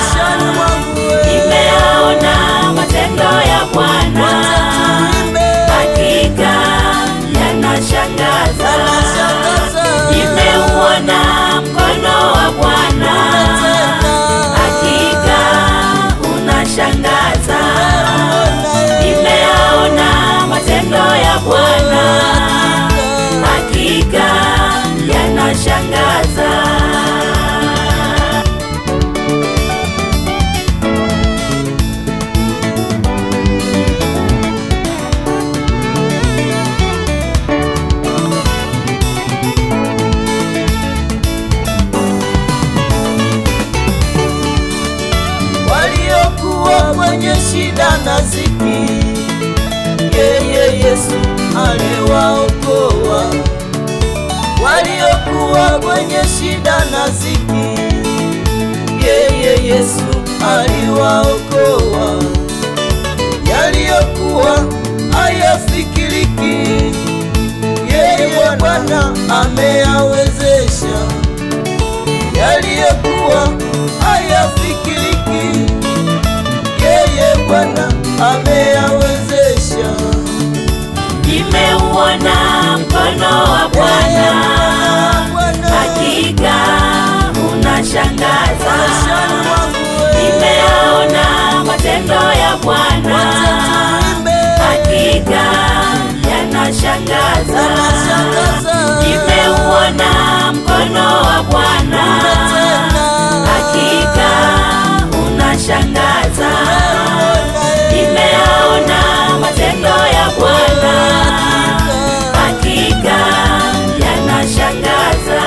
maishani mwangu wewe. nimeona matendo ya Bwana, Tuimbe, hakika yanashangaza. yanashangaza. Nimeuona mkono wa Bwana, Tena, hakika unashangaza. unaye, Nimeona matendo ya Bwana, hakika yanashangaza. waliokuwa kwenye shida na ziki, yeye Yesu aliwaokoa. Waliokuwa kwenye shida na ziki, yeye Yesu aliwaokoa. Yaliyokuwa hayafikiriki, yeye Bwana ameyawezesha yaliyokuwa hayafikiriki, yeye Bwana ameyawezesha. Nimeuona mkono wa Bwana, Bwana, hakika unashangaza. maishani mwangu wewe, Nimeona matendo ya Bwana, tuimbe, hakika yanashangaza. yanashangaza. Nimeuona mkono wa Bwana, Tena, hakika unashangaza. unaye, Nimeona matendo ya Bwana, hakika yanashangaza.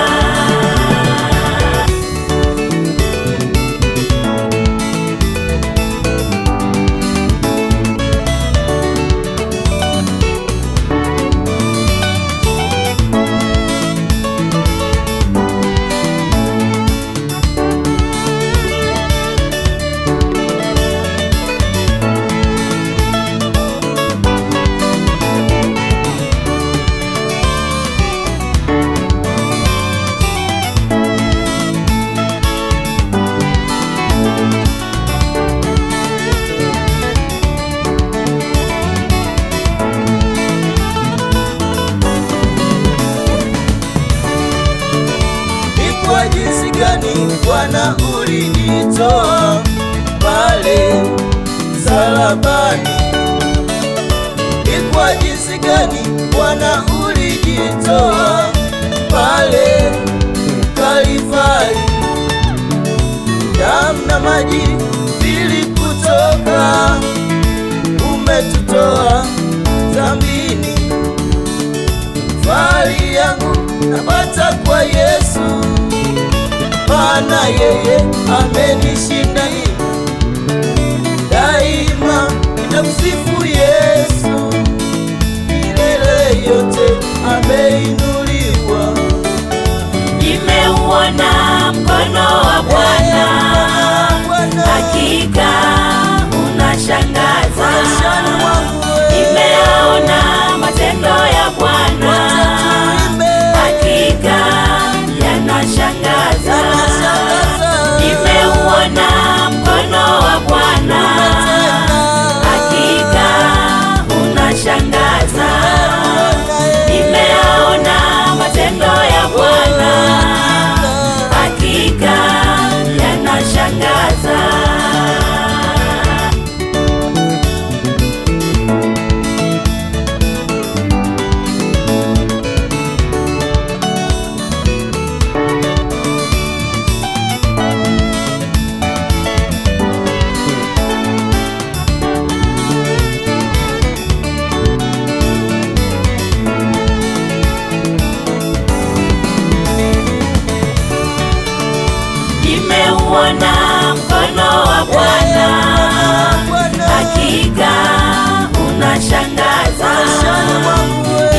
ni kwa jinsi gani Bwana ulijitoa pale msalabani, ni kwa jinsi gani Bwana ulijitoa pale Kalvari, damu na maji vilikutoka, umetutoa dhambini fahari yangu napata kwa Yesu, maana yeye amenishinda. Daima nitamsifu Yesu, milele yote ameinuliwa. Nimeuona mkono wa Bwana, Bwana, hakika unashangaza. maishani mwangu wewe, Nimeona matendo ya Bwana, tuimbe, hakika yanashangaza. yanashangaza. Nimeuona mkono wa Bwana, hakika unashangaza. Nimeona matendo ya Bwana, hakika yanashangaza. Nimeuona mkono wa Bwana, hakika unashangaza. Maishani mwangu wewe,